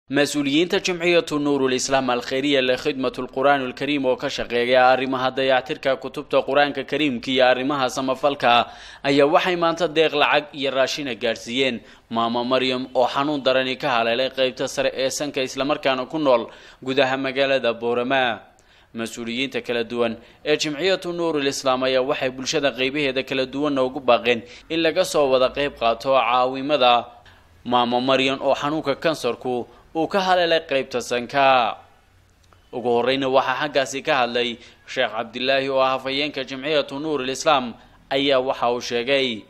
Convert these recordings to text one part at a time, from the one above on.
mas-uuliyiinta jimciyatu nuurulislaam alkhayriya likhidmatu lqur'aan alkariim oo ka shaqeeya arrimaha dayactirka kutubta qur-aanka kariimka iyo arrimaha samafalka ayaa waxay maanta deeq lacag iyo raashina gaadhsiiyeen maamo maryam oo xanuun darani ka haleelay qeybta sare ee sanka islamarkaana ku nool gudaha magaalada boorama mas-uuliyiinta kala duwan ee jimciyatu nuurulislaam ayaa waxay bulshada qeybaheeda kala duwanna ugu baaqeen in laga soo wada qeyb qaato caawimada maamo maryam oo xanuunka kansarku uu ka haleelay qeybta sanka ugu horeyna waxaa xaggaasi ka hadlay sheekh cabdilaahi oo ah hafayeenka jimciyatu nuurulislaam ayaa waxa uu sheegay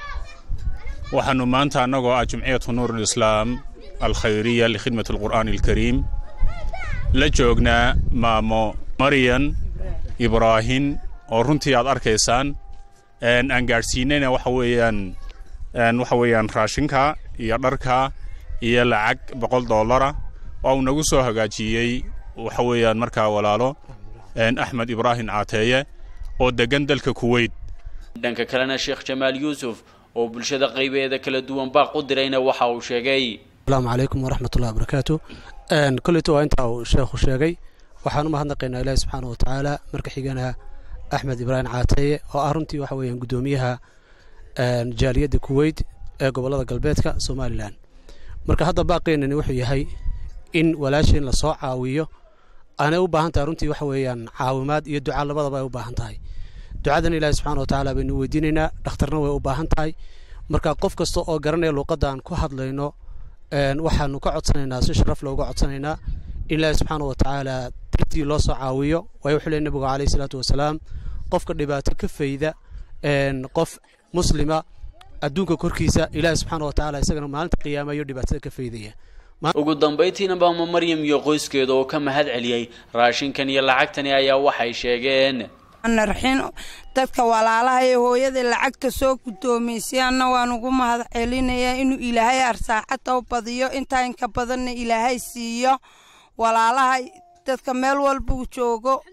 waxaanu maanta annagoo ah jimciyatu nuurulislaam alkhayriya likhidmati alqur'aani alkariim la joognaa maamo maryan ibraahin oo runtii aad arkaysaan aan gaadhsiinayna waxa weeyaan waxa weeyaan raashinka iyo dharka iyo lacag boqol dollara oo uu nagu soo hagaajiyey waxa weeyaan markaa walaalo axmed ibraahim caateeye oo deggan dalka kuweyt dhanka kalena sheekh jamaal yuusuf oo bulshada qaybeeda kala duwan baaq u dirayna waxa uu sheegay asalaamu calaykum waraxmatullahi wabarakaatu kolleyto waa intaa uu sheekhu sheegay waxaan u mahadnaqaynaa ilaahi subxaana wa tacaala marka xigana axmed ibraahim caateeye oo ah runtii waxa weeyaan guddoomiyaha jaaliyadda kuweyt ee gobollada galbeedka somalilan marka hadda baaqeenani wuxuu yahay in walaasheen lasoo caawiyo aanay u baahan tahay runtii waxa weeyaan caawimaad iyo duca labadaba ay u baahan tahay ducadan ilaahi subxana wa tacaala baynu weydiinaynaa dhakhtarna way u baahan tahay marka qof kasta oo garanaya luuqadda aan ku hadlayno waxaanu ka codsanaynaa si sharaf looga codsanaynaa in ilaahi subxaana wa tacaala dartii loo soo caawiyo waayo wuxuu leey nabigu calayhi salaatu wasalaam qofka dhibaato ka fayda qof muslima adduunka korkiisa ilaahi subxaana wa tacala isagana maalinta qiyaamayo dhibaatada ka faydaya ugu dambayntiina baama maryam iyo qoyskeeda oo ka mahad celiyey raashinkan iyo lacagtani ayaa waxay sheegeen narxin dadka walaalaha ee hooyada lacagta soo guddoomaysay anna waan ugu mahad celinayaa inuu ilaahay arsaacada u badiyo intaa inka badanna ilaahay siiyo walaalaha dadka meel walbuu joogo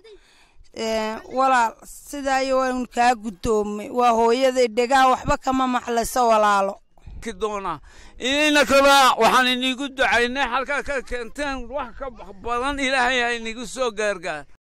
walaal sidaayo waan kaa guddoomay waa hooyaday dhegaha waxba kama maxlayso walaalo doona inayna kaba waxaan inigu ducaynay halkaa ka keenteen wax ka badan ilaahay ha inigu soo gaargaar